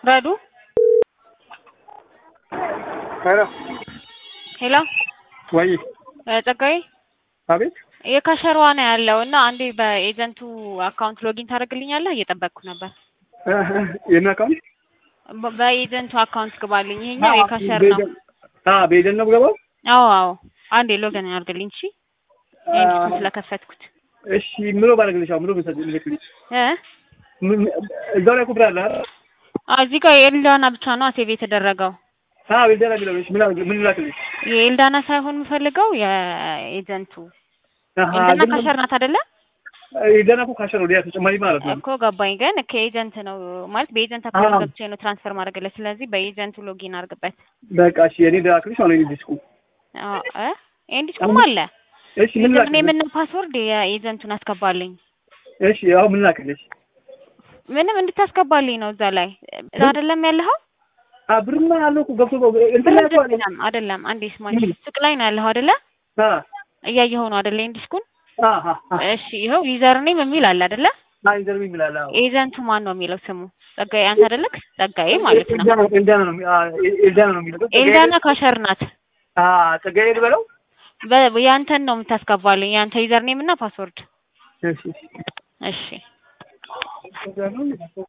ረዱ ሄሎ ሄሎ ወይ ጸጋዬ አቤት የካሸሯ ነው ያለው እና አንዴ በኤጀንቱ አካውንት ሎጊን ታደርግልኛለህ? እየጠበቅኩ ነበር። የምን አካውንት በ- በኤጀንቱ አካውንት ግባልኝ። ይሄኛው የካሸር ነው። በኤጀንት ነው የምገባው አዎ አዎ፣ አንዴ ሎጊን አድርግልኝ። እሺ ኤጀንቱን ስለከፈትኩት እሺ ምሎ ባደርግልሽ አሁን ምሎ ብልክልሽ እ እዛው ላይ ኩብራ አለ አይደል? አዎ፣ እዚህ ጋር የኤልዳና ብቻ ነው ሴቭ የተደረገው። አዎ ቤልደና የሚለው እሺ ምን አድርግ- ምን ላክልሽ የኤልዳና ሳይሆን የምፈልገው የኤጀንቱ ኤልዳና ካሸር ናት አይደለ? ኤልዳና እኮ ካሸር ወዲያ ተጨማሪ ማለት ነው እኮ ገባኝ። ግን ከኤጀንት ነው ማለት በኤጀንት አካውንት አዎ። ገብቼ ነው ትራንስፈር ማድረግለት። ስለዚህ በኤጀንቱ ሎጊን አድርግበት። በቃ እሺ የኔ ላክልሽ አሁን የኔ ዲስኩ አዎ እ ኤንዲስኩም አለ እሺ ምን ምን ላክልሽ ምን ፓስወርድ የኤጀንቱን አስገባልኝ። እሺ አሁን ምን ላክልሽ ምንም እንድታስገባልኝ ነው እዛ ላይ እዛ አይደለም ያለኸው? አ ብርማ አለው እኮ ገብቶ እንትን ብር ላይ እኮ አለ አይደለም አይደለም። አንዴ ስማኝ፣ ምን? ሱቅ ላይ ነው ያለኸው አይደለ? አ እያየኸው ነው አይደለ? ኤንዲስኩን አ አ አ እሺ፣ ይኸው ዩዘር ኔም የሚል አለ አይደለ? አ ኢንተርቪው ይላል አዎ ኤጀንቱ ማን ነው የሚለው ስሙ? ጸጋዬ አንተ አይደለክ? ጸጋዬ ማለት ነው። ኤልዳና ኤልዳና ነው አ ኤልዳና ነው የሚለው ኤልዳና ካሸር ናት። አ ጸጋዬ ልበለው በ- ያንተን ነው የምታስገባልኝ፣ ያንተ ዩዘር ኔም እና ፓስወርድ። እሺ እሺ እሺ